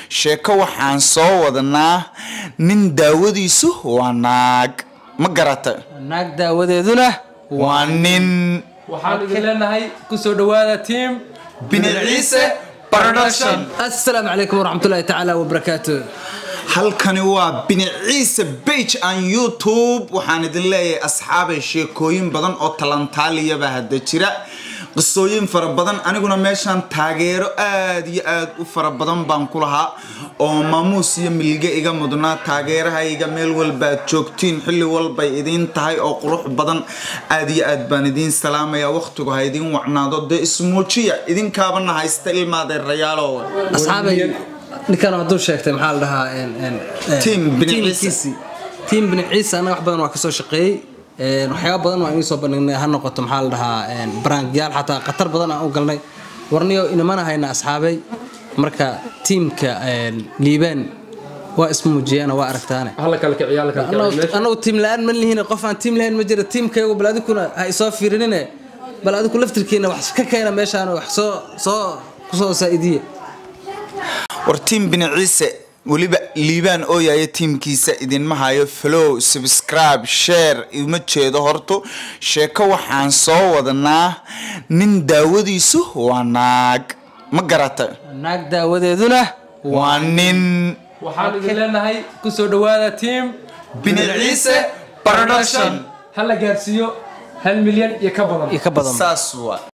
sheeko waxaan soo wadanaa nin daawadiisu waa naag ma garata naag daawadeeduna waa nin waxaan idin leenahay kusoo dhawaada tiim bini ciise production assalaamu calaykum waraxmatullaahi tacaala wabarakaatu halkani waa bini ciise bage aan youtube waxaan idin leeyahay asxaabay sheekooyin badan oo talantaaliyaba hadda jira qisooyin fara badan aniguna meeshaan taageero aad iyo aad u fara badan baan ku lahaa oo maamuus iyo milge iga mudnaa taageerahayga meel walba aad joogtiin xilli walbay idiin tahay oo qurux badan aad iyo aad baan idiin salaamaya waqtigu ha idiin wacnaado dee ismuujiya idinkaabana haysta ilmaadeerayaalo asxaabay ninkan hadduu sheegtay maxaa la dhahaa en- en- en- Team Bini Ciise. tiimkiisii. tiim bini ciise annaga wax badan waa kasoo shaqeeyey En, waxyaaba badan waa inii soo bandhignay ha noqoto maxaa la dhahaa en, baraangyaal xataa khatar badan aan u galnay warniyo inamana hayna asxaabay marka tiimka en, liibaan waa ismuujiyana waa aragtaane hala kala kiciya hala kala kiciya meesha anagu tiim la-aan ma lihiin qof aan tiim lahayn ma jira tiimkaygu bal adikuna ha isoo fiirinine bal adiku laftirkiina wax ka keena meeshaan wax soo soo kusoo saa'idiye war tiim bini ciise weliba liibaan ooyayo tiimkiisa idinma hayo flow subscribe share ima jeedo horto sheeko waxaan soo wadanaa nin daawadiisu waa naag ma garata naag daawadeeduna waa nin waxaan idin leenahay kusoo dhawaada tiim bini ciise production hala gaarsiiyo hal milyan iyo ka badan iyo ka badan saas waa